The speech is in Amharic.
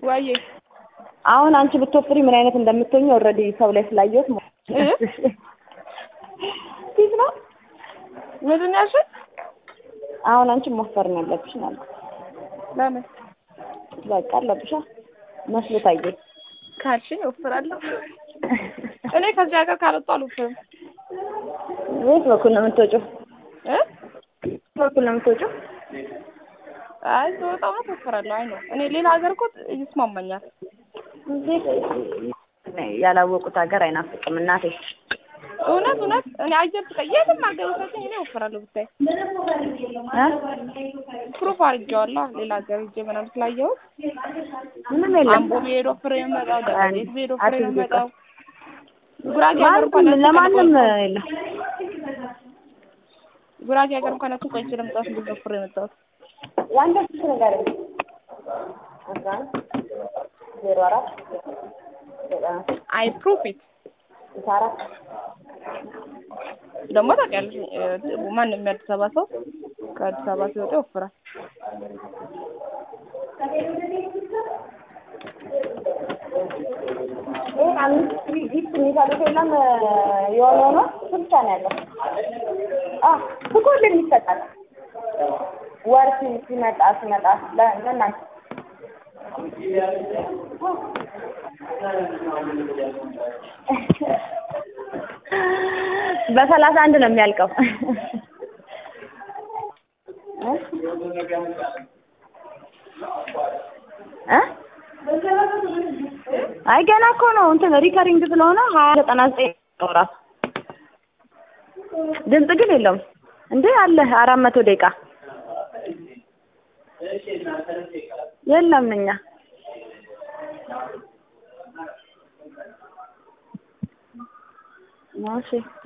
ወይዬ አሁን አንቺ ብትወፍሪ ምን አይነት እንደምትሆኝ ኦልሬዲ ሰው ላይ ስላየሁት ሞ- እ? ፊት ነው። ምንድን ነው ያልሽኝ? አሁን አንቺ መወፈር ነው ያለብሽ ነው ያልኩት። ለምን በቃ አለብሻ መስሎ ታየኝ። ካልሽኝ እወፍራለሁ። እኔ ከዚህ ሀገር ካልወጣሁ አልወፍርም። የት በኩል ነው የምትወጪው? እ? የት በኩል ነው የምትወጪው? አይ ስወጣ እውነት እወፍራለሁ። አይ ነው እኔ ሌላ ሀገር እኮ ይስማማኛል። እዚህ ያላወቁት ሀገር አይናፍቅም እናቴ። እውነት እውነት እኔ አየር ስቀ የትም ሀገር ውሰጂኝ እኔ እወፍራለሁ ብታይ እ? ፕሩፍ አድርጌዋለሁ። ሌላ ሀገር ሂጅ ምናምን ስላየሁት ምንም የለም። አምቦ ብሄድ ወፍሬ ነው የምመጣው። ደብረ ዘይት ብሄድ ወፍሬ ነው አትይዙ የምመጣው። ጉራጌ ሀገር እንኳን ማንም ለማንም የለም። ጉራጌ ሀገር እንኳን እሱ ቆይቼ ለመጣሁት ብዙ ወፍሬ የመጣሁት የአንተ ስልክ ነገር አስራ አንድ ዜሮ አራት ዘጠና አይ ፕሩፍ ኢት ስልሳ አራት ደግሞ ታውቂያለሽ እ፣ ማንም የአዲስ አበባ ሰው ከአዲስ አበባ ሲወጣ ይወፍራል። ይሄ አምስት ጊፍት የሚሰጡት የለም የሆነ ሆኖ እሱ ብቻ ነው ያለው። አ ሁሉም ይሰጣል። ወር ሲ- ሲመጣ ሲመጣ ለ- ለእናንተ በሰላሳ አንድ ነው የሚያልቀው። እ? እ? አይ ገና እኮ ነው እንትን ሪከሪንግ ስለሆነ ሀያ ዘጠና ዘጠኝ ነው እራሱ ድምፅ ግን የለውም እንዴ አለ አራት መቶ ደቂቃ የለም እኛ እሺ